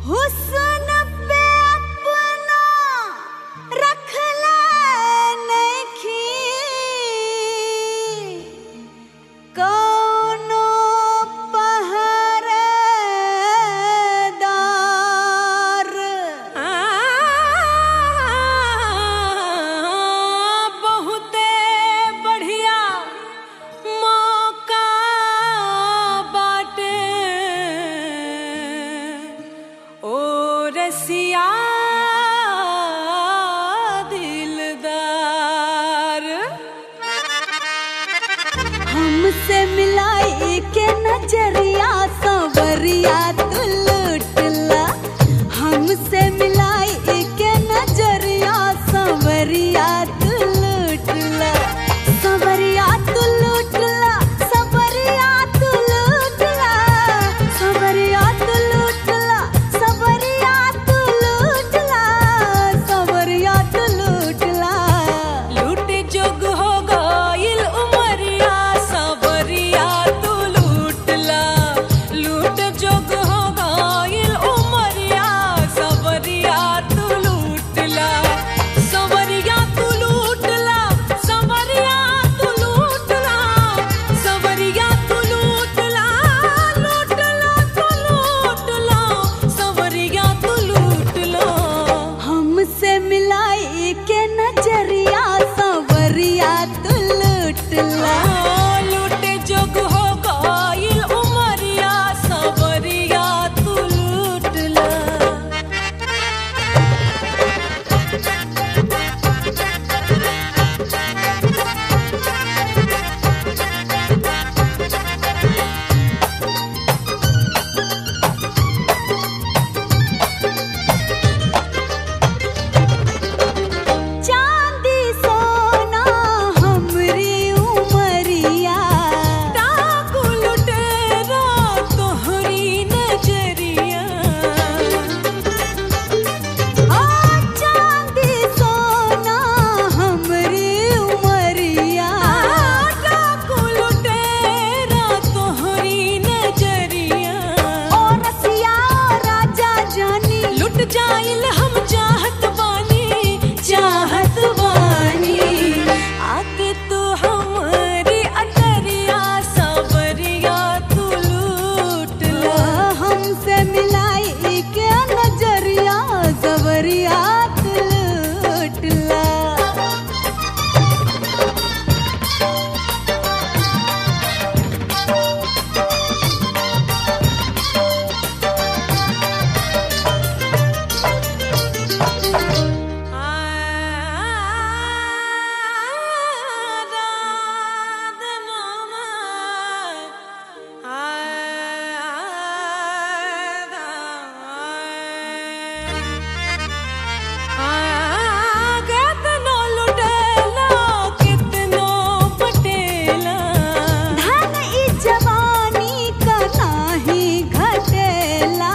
हुस्न पे अपना रखले नइखी कौनो पहरेदार बहुते बढ़िया मौका बाटे ओ रसिया दिलदार हमसे मिलाई के नजरिया सवरिया तू लुटला हमसे मिलाई के नजरिया सवरिया तू लुटला सवरिया तू लुटला सवरिया तू लुटला सवरिया तू लुटला सवरिया तू लुटला सवरिया तू लुटला लूट जोग हो गइल उमरिया सबरिया तू लूटला लूट जोग हो गइल उमरिया सबरिया तू लूटला सबरिया तू लूटला सबरिया तू लूटला सबरिया तू लूटला लूटला तू लूटला सबरिया तू लूटला हमसे मिलाई के नजरिया सवरिया तू लुटला लूटे जोग हो गइल उमरिया सबरिया तू लूटला चांदी सोना हमरी उमरिया डाकू लुटेरा तोहरी नजरिया ओ चांदी सोना हमरी उमरिया डाकू लुटेरा तोहरी नजरिया ओ रसिया राजा जानी लुट जाइल हम चाहत बानी चाहत बानी आके तू हमारी अटरिया सबरिया तू लूटला हमसे मिलाई के नजरिया सवरिया तू लुटला धन ई जवानी का नाही घटेला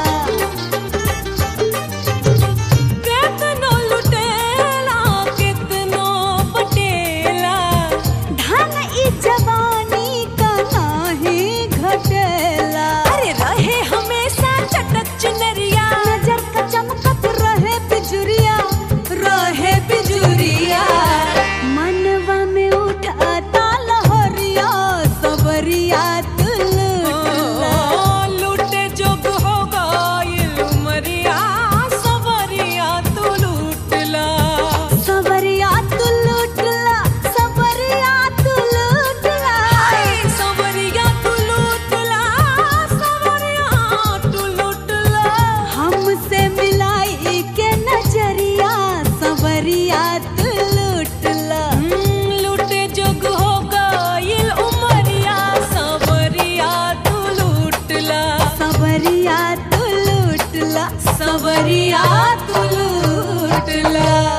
धन ई जवानी का नाही घटेला अरे रहे हमेशा चटक चुनरिया नजर का चमकत रहे बिजुरिया रहे बिजुरिया मनवा में उठाता लहरिया सबरिया तू लुटला लूटे जोग हो गइल उमरिया सबरिया तू लूटला सबरिया तू लुटला सबरिया तू लुटला सबरिया तू लूटला सबरिया तू लूटला हमसे मिलाई के नजरिया सबरिया तू लुटला लूटे जोग हो गइल उमरिया सबरिया तू लूटला सबरिया तू लुटला सबरिया तू लूटला